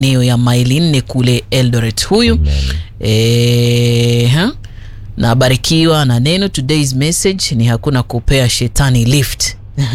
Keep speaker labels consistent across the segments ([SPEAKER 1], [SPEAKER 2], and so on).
[SPEAKER 1] maeneo ya maili nne kule Eldoret huyu e, ha? na barikiwa na neno. Today's message ni hakuna kupea shetani lift.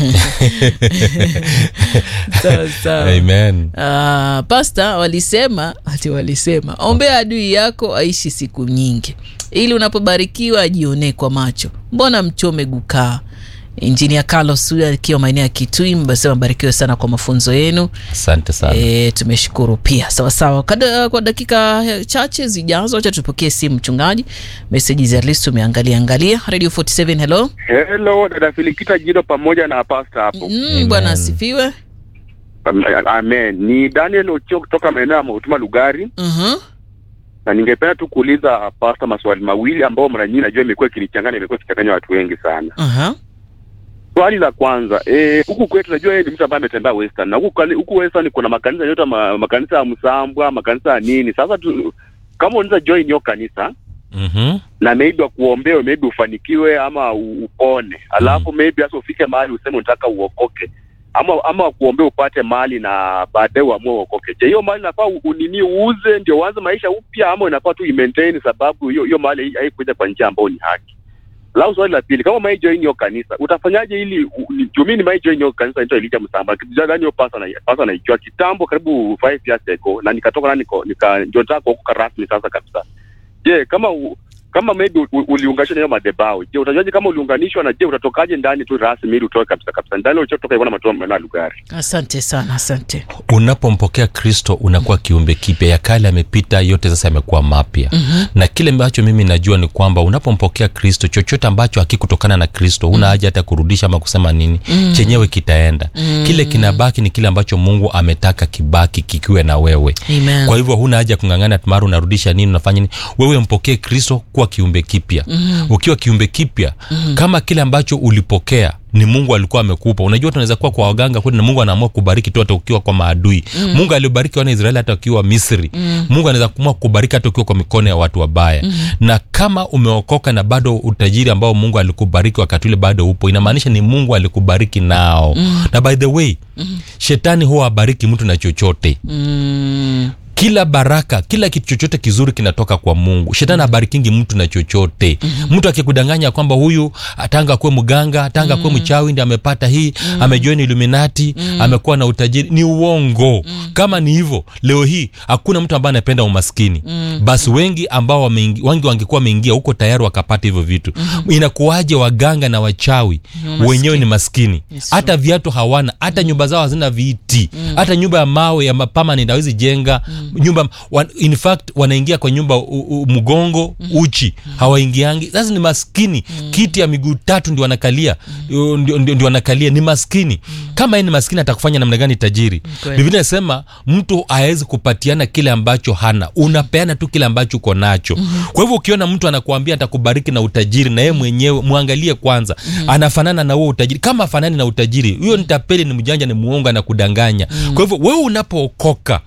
[SPEAKER 1] sawa sawa.
[SPEAKER 2] Amen.
[SPEAKER 1] Uh, pasta walisema ati walisema ombea adui yako aishi siku nyingi ili unapobarikiwa ajionee kwa macho. Mbona mchome gukaa? Injinia Carlos huyu akiwa maeneo ya Kitui mbasema barikiwe sana kwa mafunzo yenu.
[SPEAKER 2] Asante sana.
[SPEAKER 1] E, tumeshukuru pia sawasawa. Kada, kwa dakika chache zijazo, acha tupokee simu mchungaji. Meseji za list tumeangalia angalia. Radio 47 hello.
[SPEAKER 3] Hello, dada Filikita Jido pamoja na pasta hapo.
[SPEAKER 1] Mm, bwana asifiwe.
[SPEAKER 3] Amen. Ni Daniel Ochio kutoka maeneo ya Mautuma Lugari,
[SPEAKER 1] Mhm.
[SPEAKER 3] na ningependa tu kuuliza pasta maswali mawili ambao mara nyingi najua imekuwa ikinichanganya, imekuwa ikichanganya watu wengi sana.
[SPEAKER 1] Aha.
[SPEAKER 3] Swali la kwanza, eh, huku kwetu najua yeye ni mtu ambaye ametembea Western na huku kali- huku Western kuna makanisa yote ma, makanisa ya Msambwa, makanisa ya nini. Sasa tu, kama unaweza join hiyo kanisa
[SPEAKER 2] Mhm.
[SPEAKER 3] na maybe wakuombee maybe ufanikiwe ama u- upone, alafu maybe hasa ufike mahali useme unataka uokoke ama ama wakuombea upate mali na baadaye uamue uokoke. Je, hiyo mali inafaa u- unini uuze ndio uanze maisha upya ama inafaa tu imaintain, sababu hiyo hiyo mali hai- haikuja kwa njia ambayo ni haki? Lau swali la pili, kama mai join hiyo kanisa utafanyaje ili u- ni- juu mimi ni mai join hiyo kanisa inaitwa Elijah Msamba. Kijana hiyo pasa na pasa naijua kitambo karibu 5 years ago na nikatoka na niko nika ndio nataka kuokoka rasmi sasa kabisa. Je, kama u, kama maybe u- u- uliunganishwa na hiyo madhabahu, je, utajuaje kama uliunganishwa na je, utatokaje ndani tu rasmi ili utoke kabisa kabisa ndani ulichotoka ivona matoa na lugari.
[SPEAKER 1] Asante sana, asante.
[SPEAKER 2] Unapompokea Kristo unakuwa kiumbe kipya, ya kale yamepita, yote sasa yamekuwa mapya. mm-hmm. Na kile ambacho mimi najua ni kwamba unapompokea Kristo, chochote ambacho hakikutokana na Kristo huna haja hata kurudisha ama kusema nini, mm. chenyewe kitaenda. mm. Kile kinabaki ni kile ambacho Mungu ametaka kibaki kikiwe na wewe.
[SPEAKER 1] Amen.
[SPEAKER 2] Kwa hivyo huna haja ya kung'ang'ana mara unarudisha nini unafanya nini. Wewe mpokee Kristo kuwa kiumbe kipya. mm. Ukiwa kiumbe kipya mm. kama kile ambacho ulipokea ni Mungu alikuwa amekupa. Unajua, tunaweza kuwa kwa waganga kweli, na Mungu anaamua kubariki tu hata ukiwa kwa maadui. mm. Mungu alibariki wana Israeli hata ukiwa Misri. mm. Mungu anaweza kuamua kubariki hata ukiwa kwa mikono ya watu wabaya. mm. Na kama umeokoka na bado utajiri ambao Mungu alikubariki wakati ule bado upo, inamaanisha ni Mungu alikubariki nao. mm. Na by the way, mm. shetani huwa abariki mtu na chochote
[SPEAKER 1] Mm,
[SPEAKER 2] kila baraka kila kitu chochote kizuri kinatoka kwa mungu shetani abarikingi mtu na chochote mm-hmm. mtu akikudanganya kwamba huyu atanga kuwe mganga atanga mm-hmm. kuwe mchawi ndi amepata hii mm-hmm. amejoin illuminati mm-hmm. amekuwa na utajiri ni uongo mm-hmm. kama ni hivyo leo hii hakuna mtu ambaye anapenda umaskini mm-hmm. basi wengi ambao wameingi, wengi wangekuwa wameingia huko tayari wakapata hivyo vitu mm-hmm. inakuwaje waganga na wachawi mm-hmm. wenyewe ni maskini
[SPEAKER 1] Yes,
[SPEAKER 2] hata viatu hawana hata nyumba zao hazina viti hata nyumba ya mawe ya permanent hawezi jenga nyumba wan, in fact wanaingia kwa nyumba u, u, mgongo uchi hawaingiangi sasa ni maskini kiti ya miguu tatu ndio wanakalia ndio, ndio, ndio wanakalia ni maskini kama yeye ni maskini atakufanya namna gani tajiri
[SPEAKER 1] Kweli.
[SPEAKER 2] biblia inasema mtu hawezi kupatiana kile ambacho hana unapeana tu kile ambacho uko nacho kwa hivyo ukiona mtu anakuambia atakubariki na utajiri na yeye mwenyewe mwangalie kwanza anafanana na huo utajiri kama afanani na utajiri huyo ni tapeli ni mjanja ni muongo anakudanganya kwa hivyo wewe unapookoka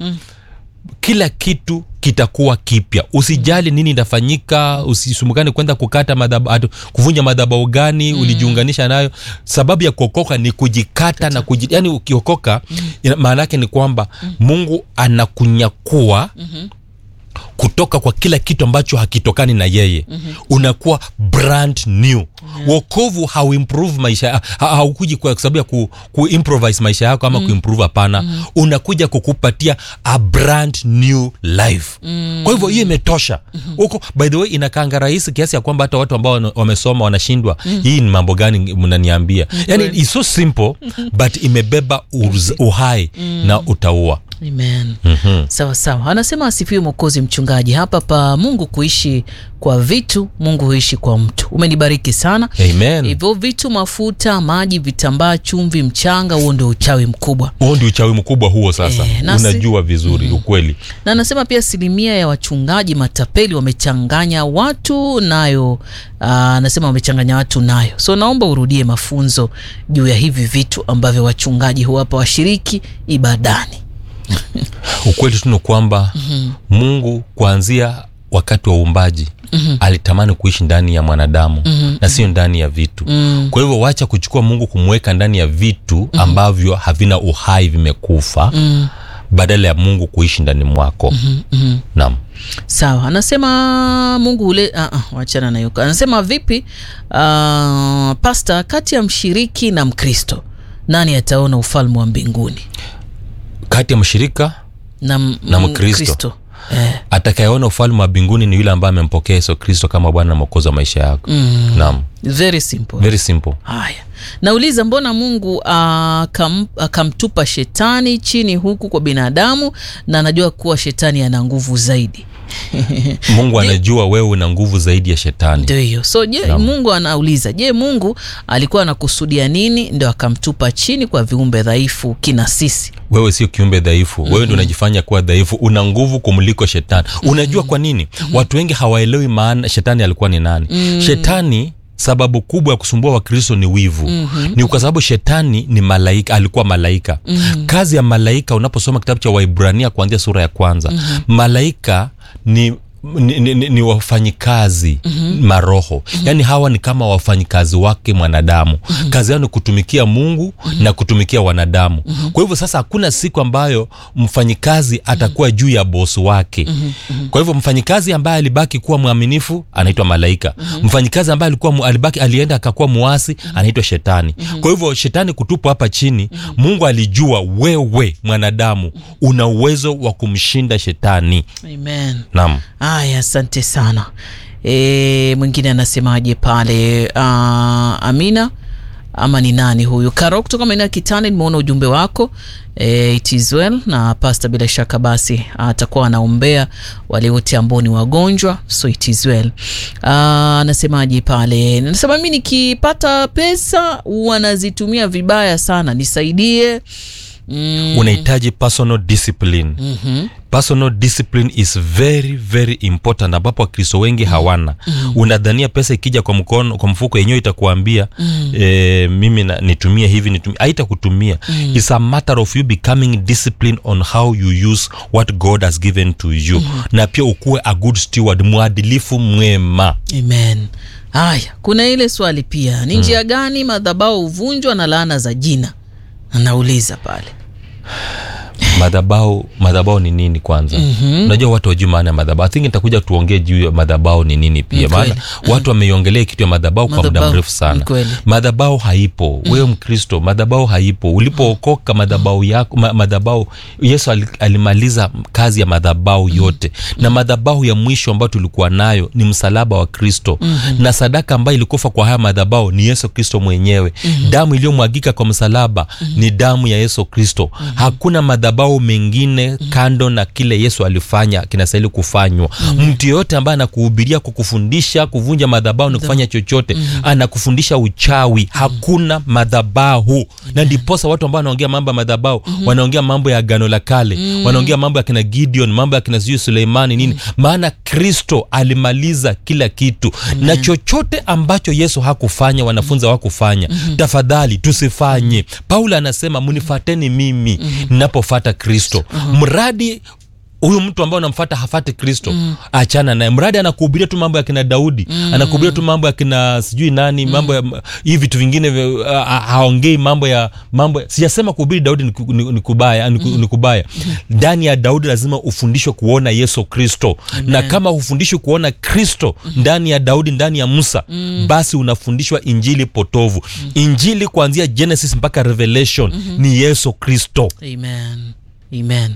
[SPEAKER 2] kila kitu kitakuwa kipya usijali nini itafanyika usisumbukane kwenda kukata madhaba, kuvunja madhabau gani mm. ulijiunganisha nayo sababu ya kuokoka ni kujikata na kuji, yani ukiokoka mm. maana yake ni kwamba mm. mungu anakunyakua mm-hmm kutoka kwa kila kitu ambacho hakitokani na yeye mm-hmm. unakuwa brand new yeah. wokovu hauimprove maisha ha- haukuji kwa sababu ya ku, kuimprovise maisha yako ama mm. kuimprove hapana mm. unakuja kukupatia a brand new life mm. kwa hivyo hiyo imetosha huko mm-hmm. by the way inakanga rahisi kiasi ya kwamba hata watu ambao wana- wamesoma wanashindwa mm. hii ni mambo gani mnaniambia yani it's so simple but imebeba uz, uhai mm. na utaua
[SPEAKER 1] amen mm-hmm. sawa sawa anasema asifiwe mwokozi mchungaji hapa pa mungu kuishi kwa vitu mungu huishi kwa mtu umenibariki sana
[SPEAKER 2] amen
[SPEAKER 1] hivyo vitu mafuta maji vitambaa chumvi mchanga huo ndio uchawi mkubwa
[SPEAKER 2] huo ndio uchawi mkubwa huo sasa
[SPEAKER 1] Eh, nasi-
[SPEAKER 2] unajua vizuri mm. ukweli
[SPEAKER 1] na anasema pia asilimia ya wachungaji matapeli wamechanganya watu nayo ah, anasema wamechanganya watu nayo so naomba urudie mafunzo juu ya hivi vitu ambavyo wachungaji huwapa washiriki ibadani
[SPEAKER 2] ukweli tu ni kwamba mm-hmm. mungu kuanzia wakati wa uumbaji mm-hmm. alitamani kuishi ndani ya mwanadamu mm-hmm. na sio ndani ya vitu mm-hmm. kwa hivyo wacha kuchukua mungu kumweka ndani ya vitu mm-hmm. ambavyo havina uhai vimekufa mm-hmm badala ya mungu kuishi ndani mwako
[SPEAKER 1] mm-hmm.
[SPEAKER 2] naam
[SPEAKER 1] sawa anasema mungu ule uh, uh, wachana nayo anasema vipi uh, pasta kati ya mshiriki na mkristo nani ataona ufalme wa mbinguni
[SPEAKER 2] kati ya mshirika
[SPEAKER 1] na, m-
[SPEAKER 2] Na Mkristo.
[SPEAKER 1] Mkristo. eh,
[SPEAKER 2] atakayeona ufalme wa mbinguni ni yule ambaye amempokea yesu kristo kama bwana na mwokozi wa maisha yako
[SPEAKER 1] mm,
[SPEAKER 2] naam
[SPEAKER 1] very simple
[SPEAKER 2] very simple
[SPEAKER 1] haya nauliza mbona mungu akam, akamtupa shetani chini huku kwa binadamu na anajua kuwa shetani ana nguvu zaidi
[SPEAKER 2] mungu anajua wewe una nguvu zaidi ya shetani
[SPEAKER 1] ndio hiyo so je
[SPEAKER 2] Naam.
[SPEAKER 1] mungu anauliza je mungu alikuwa anakusudia nini ndo akamtupa chini kwa viumbe dhaifu kina sisi
[SPEAKER 2] wewe sio kiumbe dhaifu wewe ndio unajifanya kuwa dhaifu una nguvu kumliko shetani unajua kwa nini watu wengi hawaelewi maana shetani alikuwa ni nani shetani sababu kubwa ya kusumbua wakristo ni wivu mm-hmm. ni kwa sababu shetani ni malaika alikuwa malaika mm-hmm. kazi ya malaika unaposoma kitabu cha waibrania kuanzia sura ya kwanza mm-hmm. malaika ni ni, ni, ni, ni wafanyikazi mm-hmm. maroho mm-hmm. yaani hawa ni kama wafanyikazi wake mwanadamu mm-hmm. kazi yao ni kutumikia mungu mm-hmm. na kutumikia wanadamu mm-hmm. kwa hivyo sasa hakuna siku ambayo mfanyikazi atakuwa mm-hmm. juu ya bosi wake mm-hmm. kwa hivyo mfanyikazi ambaye alibaki kuwa mwaminifu anaitwa malaika mm-hmm. mfanyikazi ambaye alikuwa mu- alibaki alienda akakuwa muasi mm-hmm. anaitwa shetani mm-hmm. kwa hivyo shetani kutupwa hapa chini mm-hmm. mungu alijua wewe mwanadamu una uwezo wa kumshinda shetani
[SPEAKER 1] amen
[SPEAKER 2] naam
[SPEAKER 1] haya asante sana e, mwingine anasemaje pale uh, amina ama ni nani huyu karo kutoka maeneo ya kitani nimeona ujumbe wako e, it is well na pasta bila shaka basi atakuwa anaombea wale wote ambao ni wagonjwa so it is well Ah, anasemaje pale nasema mi nikipata pesa wanazitumia vibaya sana nisaidie mm,
[SPEAKER 2] unahitaji personal discipline
[SPEAKER 1] mm-hmm.
[SPEAKER 2] personal discipline is very very important ambapo wakristo wengi hawana mm. unadhania pesa ikija kwa mkono kwa mfuko yenyewe itakuambia mm. e, mimi na, nitumie hivi nitumie haitakutumia mm. its a matter of you becoming disciplined on how you use what god has given to you mm. na pia ukuwe a good steward mwadilifu mwema
[SPEAKER 1] amen haya kuna ile swali pia ni njia gani madhabao huvunjwa na laana za jina anauliza pale
[SPEAKER 2] madhabau madhabau ni nini kwanza mm-hmm. unajua watu wajui maana ya madhabau I think nitakuja tuongee juu ya madhabau ni nini pia
[SPEAKER 1] Ni kweli.
[SPEAKER 2] maana watu wameiongelea kitu ya madhabau kwa muda
[SPEAKER 1] Madhabau,
[SPEAKER 2] mrefu
[SPEAKER 1] ni
[SPEAKER 2] sana
[SPEAKER 1] kweli.
[SPEAKER 2] madhabau haipo wewe mkristo madhabau haipo ulipookoka madhabau yako ma, madhabau yesu al, alimaliza kazi ya madhabau yote na madhabau ya mwisho ambayo tulikuwa nayo ni msalaba wa kristo mm-hmm. na sadaka ambayo ilikufa kwa haya madhabau ni yesu kristo mwenyewe mm-hmm. damu iliyomwagika kwa msalaba mm-hmm. ni damu ya yesu kristo mm-hmm. hakuna madhabau mengine mm-hmm. kando na kile yesu alifanya kinastahili kufanywa mm-hmm. mtu yeyote ambaye anakuhubiria kukufundisha kuvunja madhabau na kufanya chochote mm-hmm. anakufundisha uchawi mm-hmm. hakuna madhabahu mm-hmm. na ndiposa watu ambao wanaongea mambo ya madhabau mm-hmm. wanaongea mambo ya agano la kale mm-hmm. wanaongea mambo ya kina gideon mambo ya kina sijui suleimani nini mm-hmm. maana kristo alimaliza kila kitu mm-hmm. na chochote ambacho yesu hakufanya wanafunzi hawakufanya mm-hmm. tafadhali tusifanye paulo anasema munifateni mimi mm-hmm. ninapofata kristo mm-hmm. mradi huyu mtu ambaye unamfata hafati kristo mm. achana naye mradi anakuhubiria tu mambo ya kina daudi mm. anakuhubiria tu mambo ya kina sijui nani mm. mambo ya hii vitu vingine vya- ha- ha- haongei mambo ya mambo ya- sijasema kuhubiri daudi ni ku- ni- ni kubaya ni ku- ni kubaya ndani ya daudi lazima ufundishwe kuona yesu kristo na kama hufundishwi kuona kristo ndani ya daudi ndani ya musa basi unafundishwa injili potovu injili kuanzia genesis mpaka revelation ni yesu kristo
[SPEAKER 1] amen amen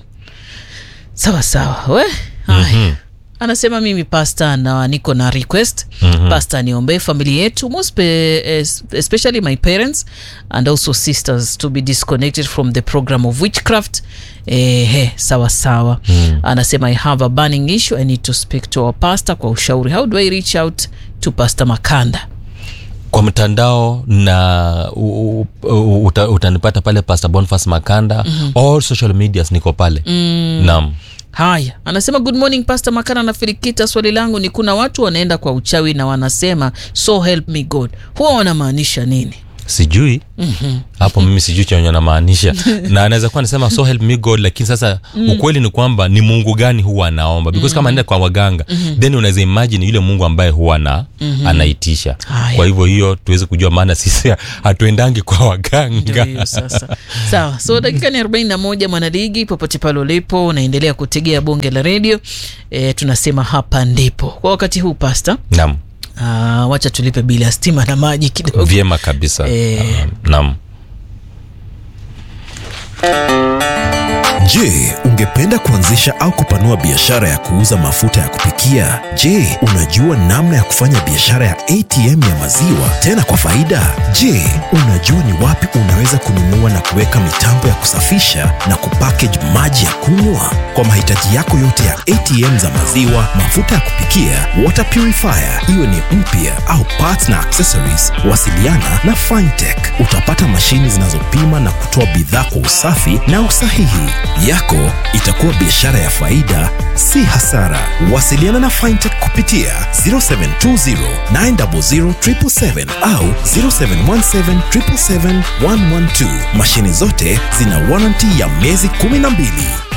[SPEAKER 1] sawa sawa we haya mm-hmm. anasema mimi pasta na niko na request mm-hmm. pasta niombee familia yetu most pe, es- especially my parents and also sisters to be disconnected from the program of witchcraft Ehe, sawa sawa mm. anasema i have a burning issue i need to speak to our pastor kwa ushauri how do i reach out to pastor makanda
[SPEAKER 2] kwa mtandao na u, u, u, uta, utanipata pale pastor bonfas makanda mm-hmm. all social medias niko pale mm. naam
[SPEAKER 1] haya anasema good morning pastor makana na filikita swali langu ni kuna watu wanaenda kwa uchawi na wanasema so help me god huwa wanamaanisha nini
[SPEAKER 2] sijui hapo mimi sijui chenye anamaanisha na anaweza kuwa anasema so help me god lakini sasa ukweli ni kwamba ni mungu gani huwa anaomba because kama anaenda kwa waganga then unaweza imagine yule mungu ambaye huwa na anaitisha
[SPEAKER 1] Haya.
[SPEAKER 2] kwa hivyo hiyo tuweze kujua maana sisi hatuendangi kwa
[SPEAKER 1] Ndio
[SPEAKER 2] waganga
[SPEAKER 1] hiyo sasa sawa so dakika ni 41 mwanaligi popote pale ulipo unaendelea kutegea bonge la redio e, tunasema hapa ndipo kwa wakati huu pasta
[SPEAKER 2] naam
[SPEAKER 1] uh, wacha tulipe bili ya stima na maji kidogo
[SPEAKER 2] vyema kabisa
[SPEAKER 1] Eh.
[SPEAKER 2] Ah, naam
[SPEAKER 4] Je, ungependa kuanzisha au kupanua biashara ya kuuza mafuta ya kupikia? Je, unajua namna ya kufanya biashara ya ATM ya maziwa tena kwa faida? Je, unajua ni wapi unaweza kununua na kuweka mitambo ya kusafisha na kupackage maji ya kunywa? Kwa mahitaji yako yote ya ATM za maziwa, mafuta ya kupikia, water purifier, iwe ni mpya au parts na accessories, wasiliana na Fintech. Utapata mashini zinazopima na kutoa bidhaa kwa usafi na usahihi. Yako itakuwa biashara ya faida, si hasara. Wasiliana na Fintech kupitia 0720 900 777 au 0717 777 112. Mashini zote zina warranty ya miezi 12.